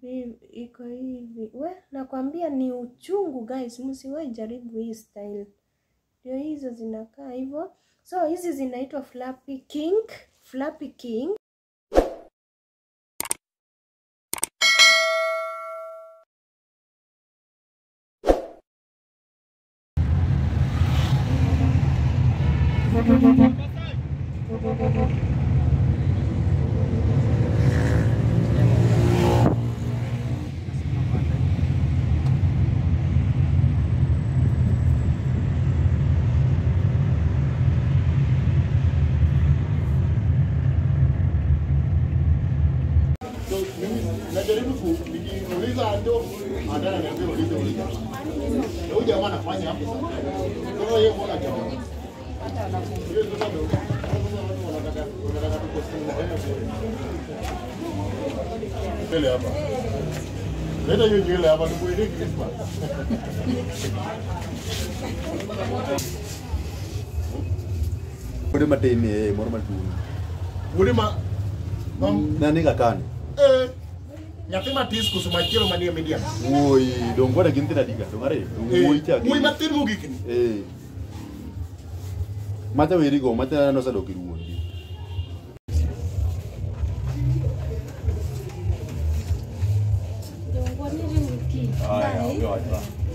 Hii iko hivi. We, nakwambia ni uchungu guys, msiwahi jaribu hii style. Ndio hizo zinakaa hivyo. So hizi zinaitwa Flappy King, Flappy King. So, mimi najaribu ku nikiuliza ndio anataka niambie ulize ulize. Na huyu jamaa anafanya hapo sasa. Kwa hiyo yeye mbona jamaa? Yeye ndio ndio. Wanataka wanataka tukosi Mbele hapa. Leta hiyo nywele hapa tukuende Christmas. Ode matini eh moro matuni. Mulima mam Nani kakani? eh nyathi matis kusuma chielo manie media. Woi, dong gua ada ginti tadi kan, dong are. Woi cak. Mui matin mogik ni. Eh. Mata wiri go, mata no sa doki ruon. Aya, oke aja.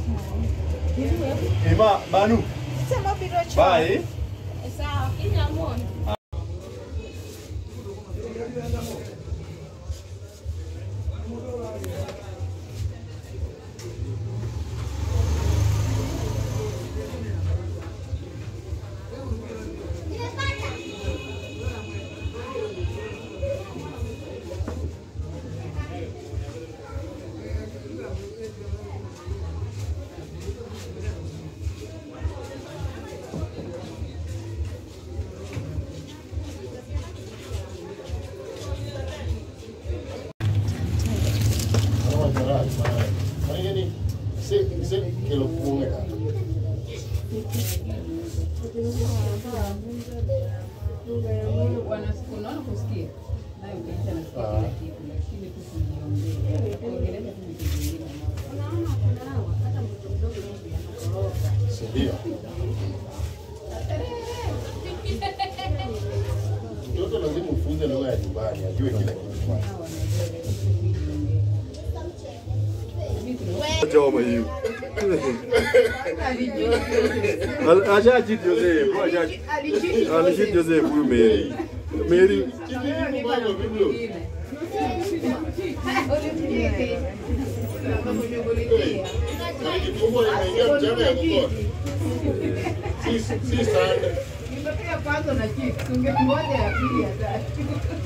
Ima, Banu. Bye. Ano masalah? Ano yan eh? Si, si, kilo punga. Unaona kusikia nayo ukiacha nasikia kila kitu, lakini tu kujiongea. Kuongelea tu vitu vingine. Ndio. Mtoto lazima ufunze lugha ya nyumbani, ajue kila kitu. Choma hiyo. Acha chit Joseph, bro acha. Alishit Joseph huyu Mary. Mary Chini mbago biblo. Na kitumbo inaingia mchanga ya mkono. Si si sana. Nipatia kwanza na chips, ungengoja ya pili ya tatu.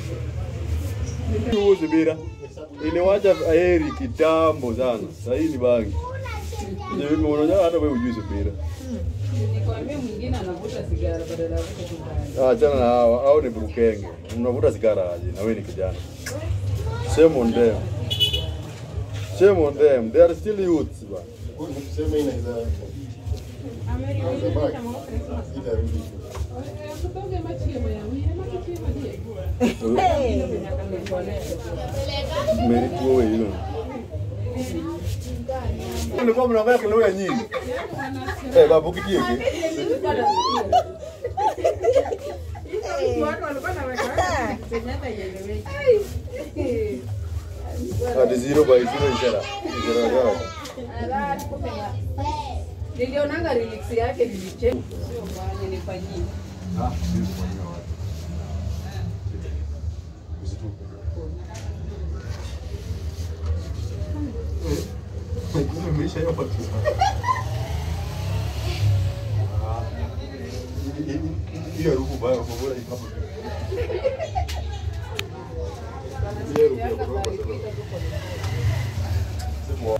huyu Zubira. Iliwacha Aheri kitambo sana. Sasa hii ni bangi. Je, mimi unaona hata wewe hujui Zubira. Nikwambia mwingine anavuta sigara badala ya kuvuta sigara. Ah, achana na hawa, hao ni burukenge. Unavuta sigara aje na wewe ni kijana. Shame on them. Shame on them. They are still youths ba. Sema inaweza. Itarudi. Meri tuo wewe hilo. Nilikuwa mnaongea kelele nyingi. Eh, babu kitie ki. Watu walikuwa na weka penye hata ieleweki. Hadi zero by zero ishara. Ishara yao. Nilionanga lyrics yake nilicheka. Sio mbaya nilifanyia. Ah, sisi kufanyia watu. Kumbe maisha yao watu. Ah. Hiyo harufu baya kwa bora ikapo. Hiyo harufu ya kuroga sana. Sema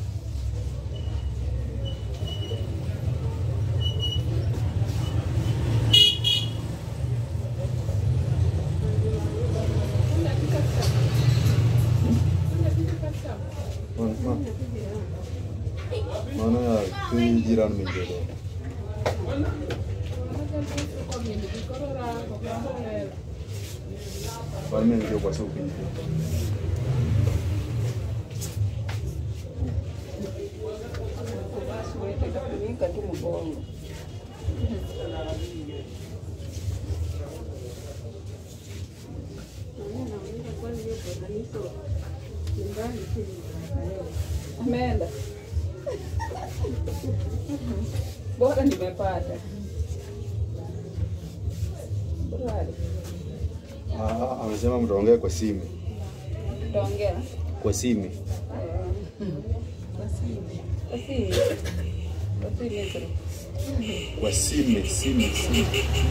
Mana ya si jiran min jodoh. Paling yang coba supi. Shika tu mgongo. Ameenda. Bora nimepata. Bora. Ah, ah, amesema mtaongea kwa simu. Tutaongea. Kwa simu. Basi. Basi. Basi Misri. Kwa simu, simu, simu.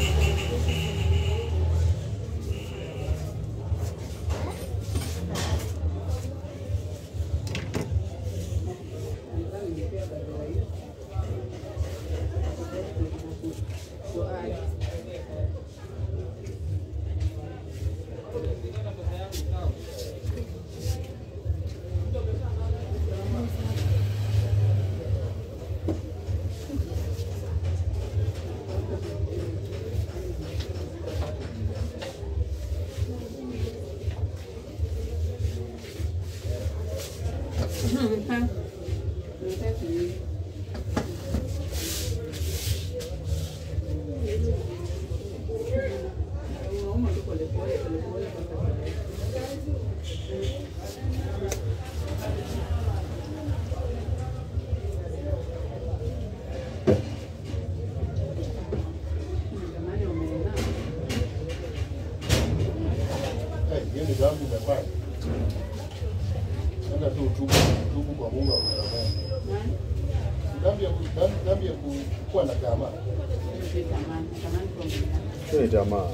Eh, hiyo ni dhambi umefanya. Enda tu utubu, utubu kwa Mungu akusamehe. Dhambi ya ku- dhambi- dhambi ya ku- kuwa na tamaa. Hiyo ni tamaa.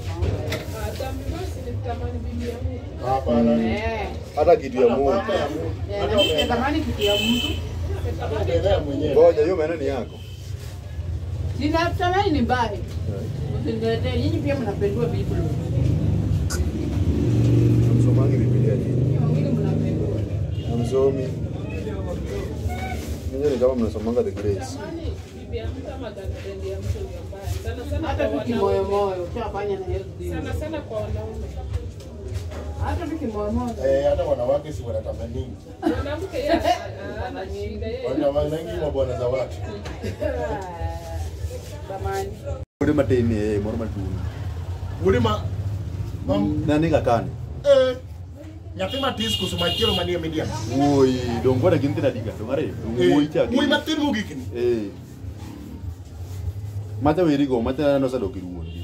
Hapana. Hata kitu ya Mungu. Hata ya Mungu. Hata umeenda- Natamani kitu ya mtu. hata umeendea mwenyewe. Ngoja, hiyo maneno ni yako. Ninatamani ni mbaya. Msiniletee, nyinyi pia mnapendua Biblia. Msomangi Biblia nini? Nyinyi wawili mnapendua. Hamsomi. Ninyi ni kama mnasomanga the grace. Hata tu kimoyomoyo, ushafanya na Yesu. sana sana kwa wanaume. Hata tu kimoyomoyo. Eh, hata wanawake si wanatamani. Mwanamke yeye ana- ana shida yeye. Wanawanangi mabwana za watu. Zamani. Uri mateni eh moro matuni. Ulima mam Nani kakani? eh nyathi matis kusuma chielo manie media. Woi, dongo da ginti na diga, dongare. Woi cha. Muy matin mogik ni. Eh. Mata weri go, mata no sa dokiruo.